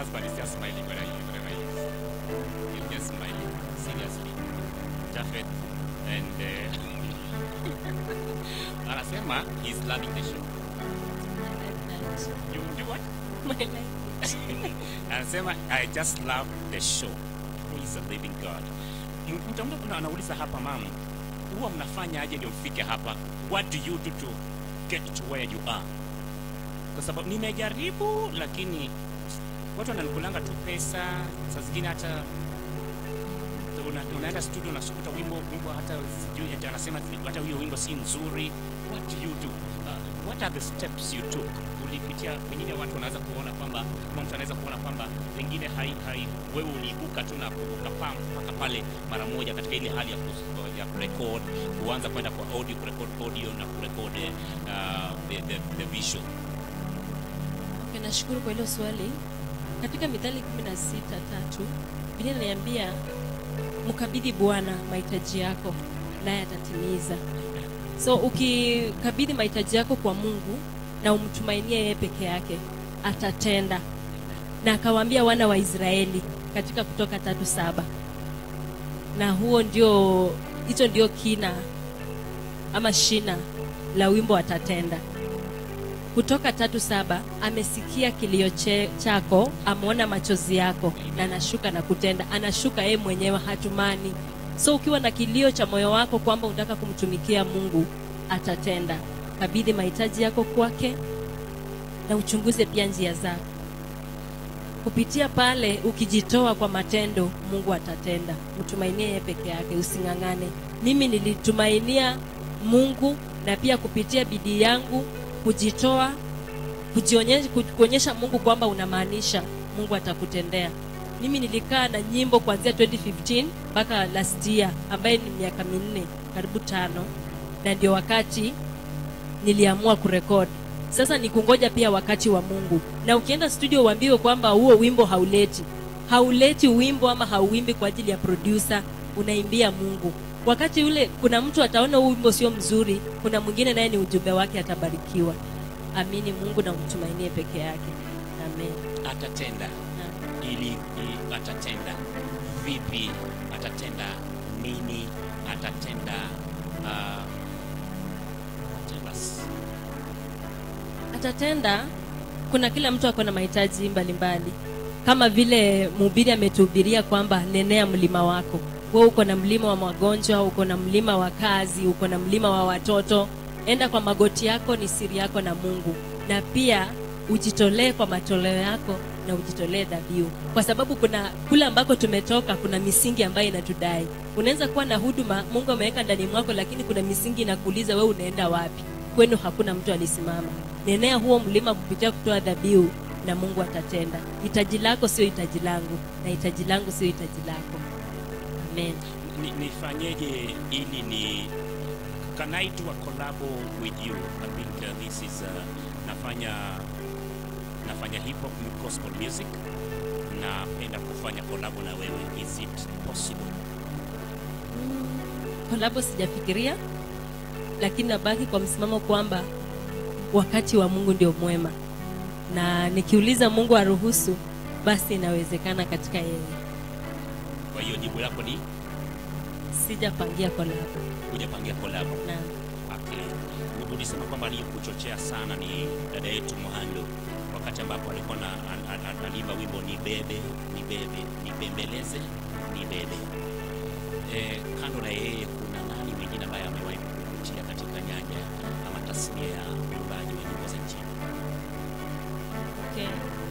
husband is just smiling whenever he, whenever he is. He's just smiling seriously. Jafet and uh, anasema he's loving the show. You do what? anasema I just love the show. He's a living God. Mtu mtu anauliza hapa mama, huwa mnafanya aje ndio mfike hapa? What do you do to get to where you are? Kwa sababu nimejaribu, lakini watu wananikulanga tu pesa, saa zingine hata una, unaenda studio unasukuta wimbo wimbo hata sijui ati anasema hata huyo wimbo si nzuri. What do you do? Uh, what are the steps you took? Ulipitia pengine watu wanaweza kuona kwamba ama mtu anaweza kuona kwamba pengine hai, hai wewe uliibuka tu na ukapaa mpaka pale mara moja katika ile hali ya, kus- ya kurekod kuanza kwenda kwa audio kurekod audio na kurekod uh, the, the, the visual Okay, nashukuru kwa hilo swali. Katika Mithali 16 tatu Biblia inaniambia mkabidhi Bwana mahitaji yako naye atatimiza. So ukikabidhi mahitaji yako kwa Mungu na umtumainie yeye peke yake, atatenda. Na akawaambia wana wa Israeli katika Kutoka tatu saba, na huo ndio hicho ndio kina ama shina la wimbo atatenda kutoka tatu saba amesikia kilio che, chako ameona machozi yako na anashuka na kutenda anashuka yeye mwenyewe hatumani so ukiwa na kilio cha moyo wako kwamba unataka kumtumikia mungu atatenda kabidhi mahitaji yako kwake na uchunguze pia njia zako kupitia pale ukijitoa kwa matendo mungu atatenda mtumainie yeye peke yake using'ang'ane mimi nilitumainia mungu na pia kupitia bidii yangu kujitoa kujionyesha ku- kuonyesha mungu kwamba unamaanisha mungu atakutendea mimi nilikaa na nyimbo kuanzia 2015 mpaka last year ambaye ni miaka minne karibu tano na ndio wakati niliamua kurekod sasa ni kungoja pia wakati wa mungu na ukienda studio uambiwe kwamba huo wimbo hauleti hauleti wimbo ama hauimbi kwa ajili ya producer unaimbia mungu wakati ule kuna mtu ataona huu wimbo sio mzuri kuna mwingine naye ni ujumbe wake atabarikiwa amini mungu na umtumainie peke yake amen atatenda ili, ili atatenda vipi atatenda nini atatenda uh, tell us. atatenda kuna kila mtu ako na mahitaji mbalimbali kama vile mhubiri ametuhubiria kwamba nenea mlima wako wewe uko na mlima wa magonjwa uko na mlima wa kazi uko na mlima wa watoto enda kwa magoti yako ni siri yako na mungu na pia ujitolee kwa matoleo yako na ujitolee dhabihu kwa sababu kuna kule ambako tumetoka kuna misingi ambayo inatudai unaweza kuwa na huduma mungu ameweka ndani mwako lakini kuna misingi inakuuliza wewe unaenda wapi kwenu hakuna mtu alisimama nenea huo mlima kupitia kutoa dhabihu na mungu atatenda hitaji lako sio hitaji langu na hitaji langu sio hitaji lako amen Ni- nifanyeje ili ni can I do a collabo with you I think uh, this is uh, nafanya nafanya hip hop gospel music napenda kufanya collabo na wewe is it possible kolabo sijafikiria lakini nabaki kwa msimamo kwamba wakati wa mungu ndio mwema na nikiuliza mungu aruhusu basi inawezekana katika yeye kwa hiyo jibu lako ni sijapangia kolabo hujapangia collabo na Okay. Ulisema kwamba aliyekuchochea sana ni dada yetu Mohando wakati ambapo alikuwa na an- an- an- anaimba wimbo ni bebe ni bebe nibembeleze ni bebe. E, kando na yeye kuna nani mwingine ambaye amewahi kukutia katika nyanja ama tasnia ya uimbaji wa nyimbo za nchini? okay.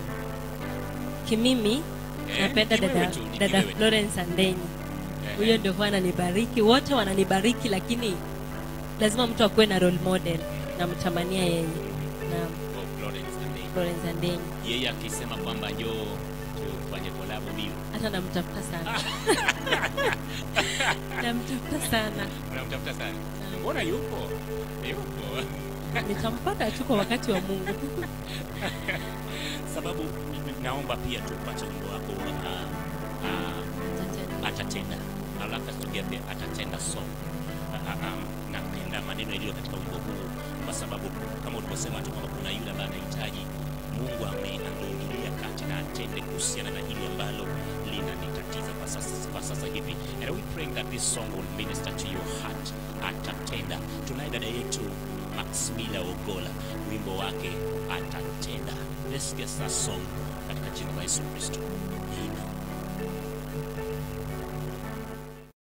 kimimi Eh, napenda ni wewe dada, tu, ni dada wewe tu. florence andenyi Eh, huyo ndio huwa ananibariki wote wananibariki lakini lazima mtu akuwe na role model namtamania yeye na oh, Florence Andei. florence andenyi Yeye akisema kwamba njoo tufanye collab bio. hata namtafuta sana namtafuta sana Unamtafuta sana. Mbona yupo? Yupo. nitampata tu kwa wakati wa mungu sababu naomba pia tupate wimbo wako wa uh, uh, atatenda alafu tugepe atatenda song uh, uh, um, napenda maneno yaliyo katika wimbo huu kwa sababu kama ulivyosema tu kwamba kuna yule ambaye anahitaji mungu ame- ameingilia kati na atende kuhusiana na hili ambalo linanitatiza kwa sasa, kwa sasa hivi and we praying that this song will minister to your heart atatenda tunaye dada yetu maximila ogola wimbo wake atatenda let's get that song katika jina la yesu kristo amen